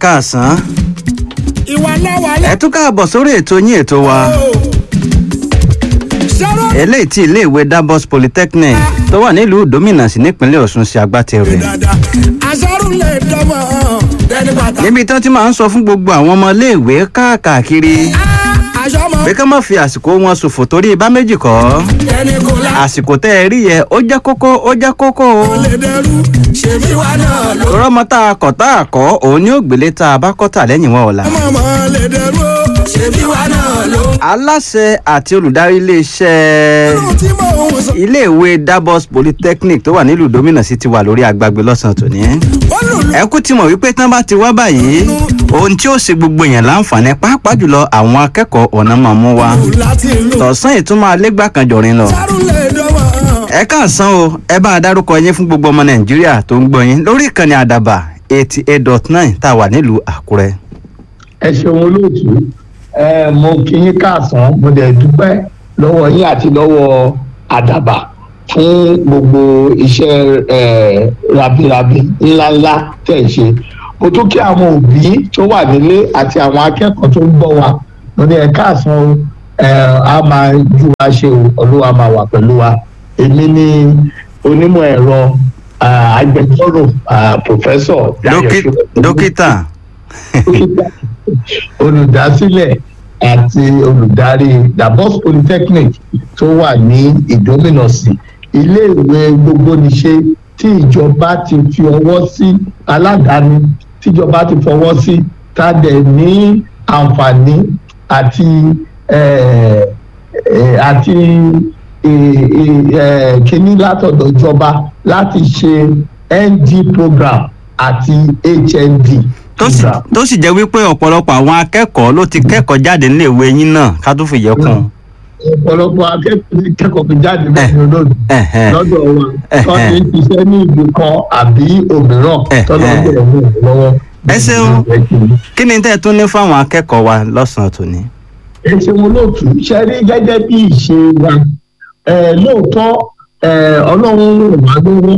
káàsán ìwà náà wà ẹ tún káàbọ̀ sórí ètò yín ètò wa ṣẹ́rọ̀ eléyìí tí iléèwé Davos Polytechnic tó wà nílùú Dominas nípínlẹ̀ Ọ̀ṣun ṣe agbátẹrù rẹ̀ dáadáa aṣọ́rù lè dọ́mọ̀ dẹni bàtà. níbi tí wọ́n ti máa ń sọ fún gbogbo àwọn ọmọ iléèwé káàkiri aṣọ mọ pé ká má fi àsìkò wọn ṣòfò torí bá méjì kọ́ dẹni kò la àsìkò tẹ́ ẹ rí yẹ ó jẹ́ kókó ó jẹ́ kókó o lè dẹrú ṣèbí wa náà ló. rọ́mọ tá a kọ̀ tá a kọ́ òun ní ògbélé tá a bá kọ́ tà lẹ́yìn wọn ọ̀la. mọ̀mọ́ lè dẹrú o ṣèbí wa náà ló. aláṣẹ àti olùdarí iléeṣẹ́ ohun tí mò ń sọ. iléèwé Davos Polytechnic tó wà nílùú Dominas ti wà lórí agbágbé lọ́sàn-án tòní. ó lùlù ẹ kú ti mọ̀ wípé tán bá ti wá báyìí ohun tí ó ṣe gbogbo èèyàn láǹfààní pàápàá jùlọ àwọn akẹ́kọ̀ọ́ ọ̀nà máa mú wa. láti ìlú. tọ̀sán ìtumọ̀ alẹ́gbà kan jọ̀rin lọ. aṣọ́rù lè dọ́mọ̀ ẹ káàsán o ẹ bá a dárúkọ yín fún gbogbo ọmọ Nàìjíríà tó ń gbọ́ yín lórí ìkànnì àdàbà eighty eight dot nine tá a wà nílùú Àkúrẹ́. ẹ ṣeun olóòtú ẹ mo kí yín káàsán mo dẹ̀ dúpẹ́ lọ́wọ́ yín àti lọ́wọ́ àdàbà fún gbogbo iṣẹ́ ẹ rabirabi ńláńlá tẹ̀ ń ṣe mo tún kí àwọn òbí tó wà nílé àti àwọn akẹ́kọ̀ọ́ tó ń bọ̀ wá mo ní ẹ káàsán o ẹ á máa ju wa ṣe o olúwa máa wà pẹ̀lú wa èmi ni onímọ̀ ẹ̀rọ ah, agbẹjọ́rò ah, pòfẹ́sọ̀ Dayọ̀ Dókí- Ṣóyẹ̀kú dókítà dókítà olùdásílẹ̀ àti olùdarí Davos Polytechnic tó wà ní ìdómìnàsì iléèwé gbogbonìṣe tí ìjọba ti fi ọwọ́ sí aládàáni tíjọba ti fọwọ́ sí tá a dẹ̀ ní àǹfààní àti eh, eh, àti eh, eh, eh, kíní látọ̀dọ̀ ìjọba láti ṣe ND program àti HND tó sì program. tó sì jẹ́ wípé ọ̀pọ̀lọpọ̀ àwọn akẹ́kọ̀ọ́ ló ti kẹ́kọ̀ọ́ jáde níléèwé yín náà ká tó fìyẹ́ kún un. ọ̀pọ̀lọpọ̀ akẹ́kọ̀ọ́ ti kẹ́kọ̀ọ́ fi jáde lẹ́yìn olóòtú ẹ̀hẹ̀. lọ́dọ̀ wa Eh, tó eh. ti ń ṣiṣẹ́ ní ìlú kan àbí òmíràn Eh, tọ́lọ́ eh. bẹ̀rẹ̀ mú un lọ́wọ́. Ẹ ṣeun. kí ni tẹ́ ẹ tún ní fáwọn akẹ́kọ̀ọ́ wa lọ́sàn-án tòní. ẹ ṣeun olóòtú ṣe rí gẹ́gẹ́ bí ìṣe wa eh, lóòótọ́ eh, ọlọ́run ràn wá lọ́wọ́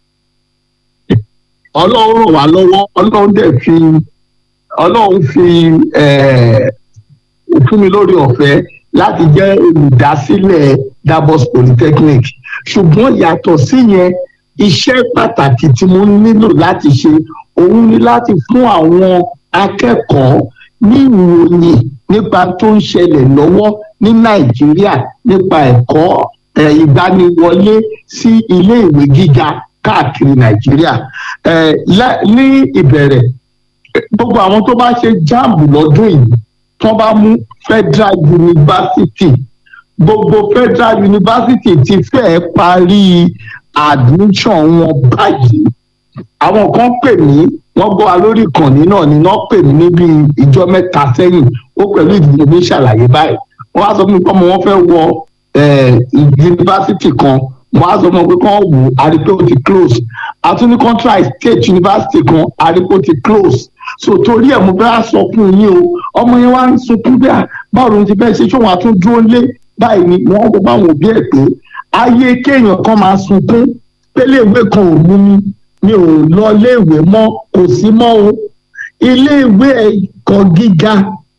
ọlọ́run ràn wá lọ́wọ́ ọlọ́run dẹ̀ fi ọlọ́run fi eh, fún mi lórí ọ̀fẹ́ láti jẹ́ olùdásílẹ̀ Davos Polytechnic ṣùgbọ́n yàtọ̀ síyẹn iṣẹ́ pàtàkì tí mo nílò láti ṣe òun ni láti fún àwọn akẹ́kọ̀ọ́ ní ìròyìn nípa tó ń ṣẹlẹ̀ lọ́wọ́ ní Nàìjíríà nípa ẹ̀kọ́ eh, ìgbaniwọlé sí ilé ìwé gíga káàkiri Nàìjíríà Eh, lá- ní ìbẹ̀rẹ̀ gbogbo àwọn tó bá ṣe jáàmù lọ́dún yìí tó bá mú Federal University gbogbo Federal University ti fẹ́ẹ́ parí admission wọn báyìí àwọn kan pè mí wọ́n gbọ́ wa lórí ìkànnì náà ni wọ́n pè mí níbi ìjọ mẹ́ta sẹ́yìn ó pẹ̀lú ìdílé mi ṣàlàyé báyìí wọ́n á sọ fún mi pé ọmọ wọn fẹ́ wọ eh, yunifásitì kan wọ́n á sọ fún mi pé kán wò ó àrípé ó ti close àtúní contract state university kan àrípé ó ti close so torí ẹ̀ mo bá sọ fún yín o ọmọ yẹn wá ń sunkún bí i báwo ló ti fẹ́ ṣe ṣé wọ́n á tún dúró lé báyìí ni wọ́n kó báwọn òbí ẹ̀ pé ayé kéèyàn kan máa sunkún péléèwé kan ò mú mi mi ò lọ léèwé mọ́ kò sí mọ́ o iléèwé ẹ̀kọ́ gíga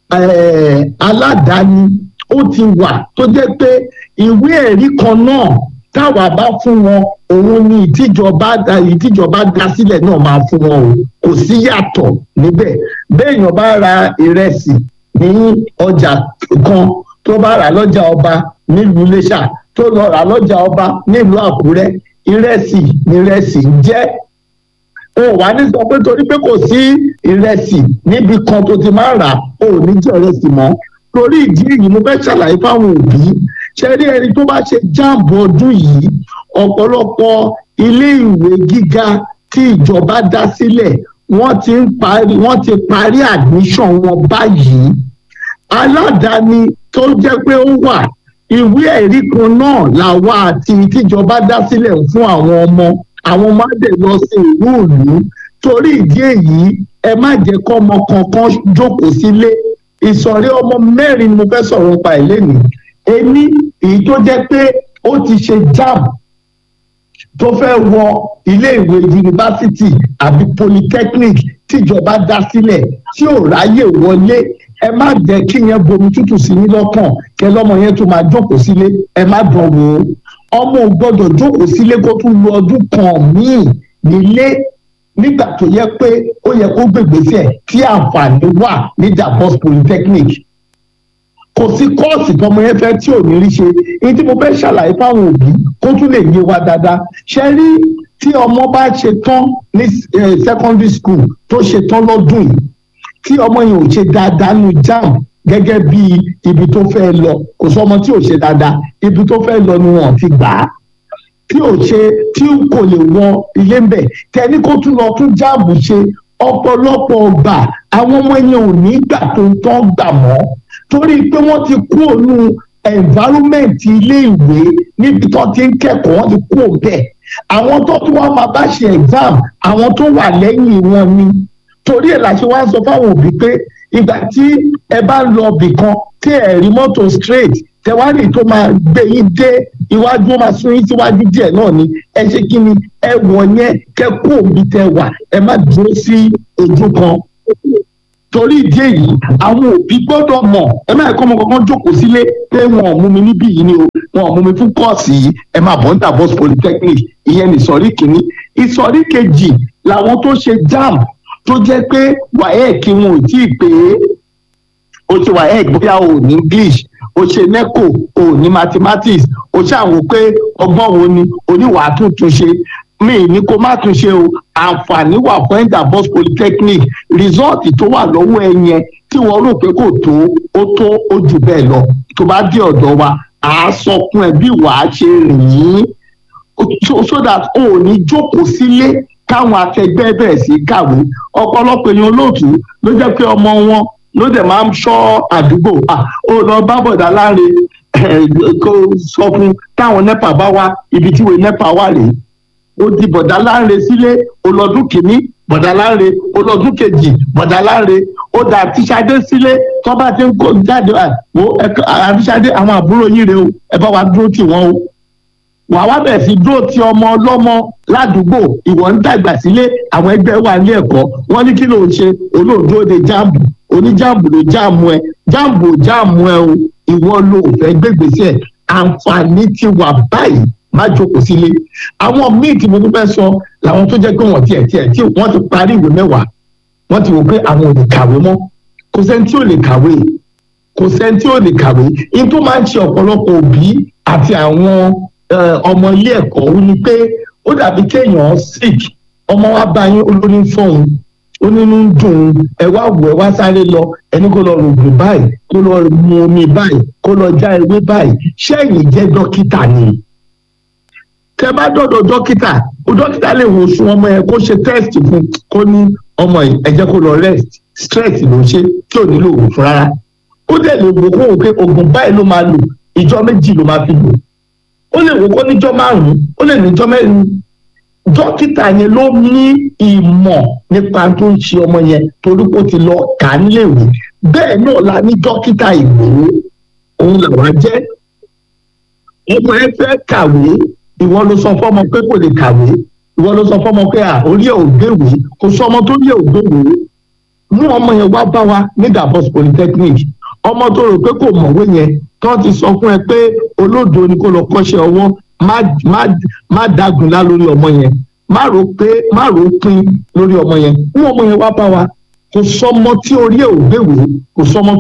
eh, aládàáni ó ti wà tó jẹ́ pé ìwé ẹ̀rí kan náà táwa bá fún wọn òun ni ìtìjọba dá ìtìjọba dá sílẹ̀ náà máa fún wọn o kò sí yàtọ̀ níbẹ̀ béèyàn bá ra ìrẹsì ní ọjà kan tó bá rà lọ́jà ọba nílùú Iléṣà tó lọ rà lọ́jà ọba nílùú Àkúrẹ́ ìrẹsì ni ìrẹsì ń jẹ́ o wà ní sọ pé torí pé kò sí ìrẹsì níbi kan tó ti máa rà o ò ní jẹ ìrẹsì mọ́ torí ìdí èyí mo fẹ́ ṣàlàyé fáwọn òbí ṣe rí ẹni tó bá ṣe jáàbù ọdún yìí ọ̀pọ̀lọpọ̀ ilé ìwé gíga tí ìjọba dá sílẹ̀ wọ́n ti ń parí wọ́n ti parí admission wọn báyìí aládàáni tó jẹ́ pé ó wà ìwé ẹ̀rí kan náà làwa àti tíjọba dá sílẹ̀ fún àwọn ọmọ àwọn ọmọ á dẹ̀ lọ sí ìlú ìlú torí ìdí èyí ẹ má jẹ́ kọ́ ọmọ kankan jókòó sílé ìsọ̀rí ọmọ mẹ́rin ni mo fẹ́ sọ̀rọ̀ nípa ẹ̀ lẹ́nu ení èyí tó jẹ́ pé ó ti ṣe jam tó fẹ́ wọ iléèwé yunifásitì àbí polytechnic tíjọba dá sílẹ̀ tí ò ráyè wọlé ẹ má jẹ́ kí yẹn bomi tútù sí ní lọ́kàn kẹ lọ́mọ yẹn tó máa jókòó sílé ẹ má dán wò ó ọmọ ò gbọ́dọ̀ jókòó sílé kó tún lu ọdún kan míì nílé nígbà tó yẹ pé ó yẹ kó gbègbèsè tí àǹfààní wà ní Davos polytechnic kò sí kọ́ọ̀sì tọmọ yẹn fẹ́ tí ò ní rí ṣe èyí tí mo fẹ́ ṣàlàyé fáwọn òbí kó tún lè yé wa dáadáa ṣe rí tí ọmọ bá ṣe tán ní secondary school tó ṣe tán lọ́dún yìí tí ọmọ yẹn ò ṣe dáadáa nu JAMB gẹ́gẹ́ bí ibi tó fẹ́ lọ kò sọ ọmọ tí ò ṣe dáadáa ibi tó fẹ́ lọ ni wọ́n ti gbà á tí ò ṣe tí kò lè wọ ilé ń bẹ̀ tẹ́ni kó tún lọ tún JAMB ṣe ọ̀pọ̀lọpọ̀ ọgbà àwọn ọmọ yẹn ò ní gbà tó ń tán gbà mọ́ torí pé wọ́n ti kú òun environment ilé ìwé níbi tó ti ń kẹ́kọ̀ọ́ wọ́n ti kú òun bẹ́ẹ̀ àwọn tó tún wá máa bá ṣe exam àwọn tó wà lẹ́yìn wọn ni torí ẹ̀ la ṣe wá sọ fáwọn òbí pé ìgbà tí ẹ bá lọ ibì kan tí ẹ rí mọ́tò straight tẹwárì tó máa gbé yín dé iwájú ó máa sún yín síwájú díẹ̀ náà ni ẹ ṣe kí ni ẹ wọ̀ yẹn kẹ́ kú òbí tẹ wà ẹ má dúró sí ojú kan torí ìdí èyí àwọn òbí gbọ́dọ̀ mọ̀ ẹ má kọ́ ọmọ kankan jókòó sílé pé wọn ò mú mi níbí yìí ni o wọn ò mú mi fún kọ́ọ̀sì yìí ẹ máa bọ̀ ní Davos polytechnic ìyẹn ní ìsọ̀rí kìíní ìsọ̀rí kejì làwọn tó ṣe JAMB tó jẹ́ pé WAEC wọn ò tí ì pé o ṣe WAEC bóyá o ní English o ṣe NECO o ní mathematics o ṣàwò pé ọgbọ́n wo ni oníwàá tuntun ṣe mi ní kó má tún ṣe o àǹfààní wà fún Davos polytechnic result tó wà lọ́wọ́ ẹ yẹn tí wọ́n rò pé kò tó ó tó ó jù bẹ́ẹ̀ lọ tó bá dé ọ̀dọ̀ wa à á sọ fún ẹ bí wàá ṣe rìn yín so that o ò ní jókòó sílé káwọn akẹgbẹ́ bẹ̀rẹ̀ sí kàwé ọ̀pọ̀lọpọ̀ èèyàn olóòtú ló jẹ́ pé ọmọ wọn ló dẹ̀ máa ń ṣọ́ àdúgbò ó lọ bá bọ̀dá láre kó sọ fún táwọn nepa bá wá ibi tíwèé nepa wà rèé ó di bọ̀dá láre sílé ọlọ́dún kìíní bọ̀dá láre ọlọ́dún kejì bọ̀dá láre ó dà àtiṣadé sílé tó bá ti ń kó jáde wo àtiṣadé àwọn àbúrò yín rèé o ẹ bá wa dúró tì wọ́n o wàá wá bẹ̀ sí dúró ti ọmọ ọlọ́mọ ládùúgbò ìwọ ń dàgbà sílé àwọn ẹgbẹ́ wà ní ẹ̀kọ́ wọ́n ní kí ló ń ṣe olóòdó de jáàmù oníjáàmù ló jáàmù ẹ jáàmù ò jáàmù ẹ o ìwọ ló fẹ́ gbégbèsè àǹfààní ti wà báyìí má jókòó sílé àwọn míì tí mo tún fẹ́ sọ làwọn tó jẹ́ pé wọ́n tiẹ̀ tiẹ̀ tí wọ́n ti parí ìwé mẹ́wàá wọ́n ti wò pé àwọn ò lè kàwé mọ́ kò sẹ́ni tí ò lè kàwé kò sẹ́ni tí ò lè kàwé in tó máa ń ṣe ọ̀pọ̀lọpọ̀ òbí àti àwọn ọmọ ilé ẹ̀kọ́ ó ní pé ó dàbí kéèyàn sick ọmọ wa bá yín olórí fọ́ọ̀hún ó nínú ń dùn ẹ wá wò ẹ wá sáré lọ ẹni kó lọ rògbò báyìí kó lọ mu omi báyìí kó lọ já ewé báyìí ṣẹ́yìn jẹ́ dókítà ni tẹ bá dọ̀dọ̀ dókítà o dókítà lè wo sun ọmọ yẹn kó ṣe test fún kó ní ọmọ yìí ẹ jẹ́ kó lọ rest stress ló ń ṣe tí ò nílò oògùn fún rárá ó dẹ̀ lè wò kó wò pé oògùn báyìí ló máa lò ìjọ méjì ló máa fi lò ó lè wò kó níjọ́ márùn-ún ó lè níjọ́ mẹ́rin dókítà yẹn ló ní ìmọ̀ nípa tó ń ṣe ọmọ yẹn torí kó ti lọ kà á níléèwé bẹ́ẹ̀ náà la ní dókítà ìgbòho òun làwa jẹ́ ọmọ ẹ fẹ́ kàwé ìwọ ló sọ fọmọ pé kò lè kàwé ìwọ ló sọ fọmọ pé à orí ẹ ò gbéwé kò sọ ọmọ tó rí ẹ ò gbéwé mú ọmọ yẹn wá bá wa ní Davos polytechnic ọmọ tó rò pé kò mọ̀wé yẹn tó ti sọ fún ẹ pé olódo ni kó lọ kọ́ṣẹ́ ọwọ́ má dágunlá lórí ọmọ yẹn má rò pé má rò pin lórí ọmọ yẹn mú ọmọ yẹn wá bá wa kò sọmọ tí orí ẹ ò gbéwé kò sọmọ